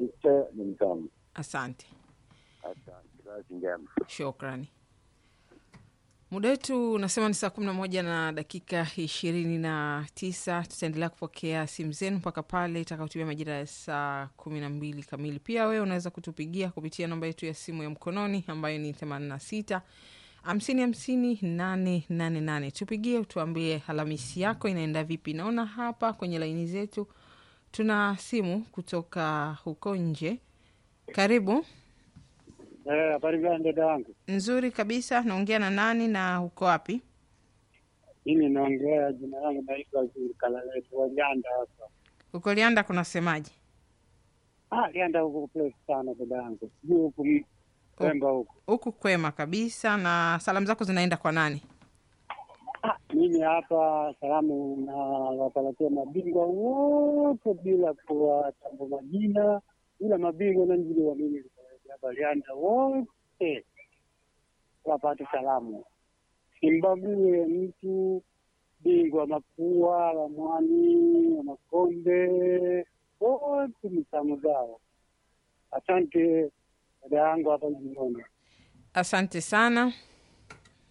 Kicha ni mtamu. Asante, Asante, kazi njema. shukrani. Muda wetu unasema ni saa kumi na moja na dakika ishirini na tisa. Tutaendelea kupokea simu zenu mpaka pale itakaotumia majira ya saa kumi na mbili kamili. Pia wewe unaweza kutupigia kupitia namba yetu ya simu ya mkononi ambayo ni themanini na sita hamsini hamsini nane nane nane. Tupigie utuambie Alhamisi yako inaenda vipi. Naona hapa kwenye laini zetu tuna simu kutoka huko nje. Karibu. Eh, habari gani dada wangu? Nzuri kabisa. Naongea na nani na uko wapi? Mimi naongea, jina langu naitwa Kalaletu wa Lianda hapa. Uko Lianda, kunasemaje? Ah, Lianda huko place sana dada yangu, sijui huku m- Pemba huku. Huku kwema kabisa. Na salamu zako zinaenda kwa nani? Ah, mimi hapa salamu na wapalatia mabingwa wote bila kuwatambua majina, ila mabingwa nanjiliwa mimi hapa Lianda wote wapate salamu, simbague mtu bingwa mapua wa mwani wa makonde wote ni salamu zao. Asante dada yangu hapa Jimona. Asante sana.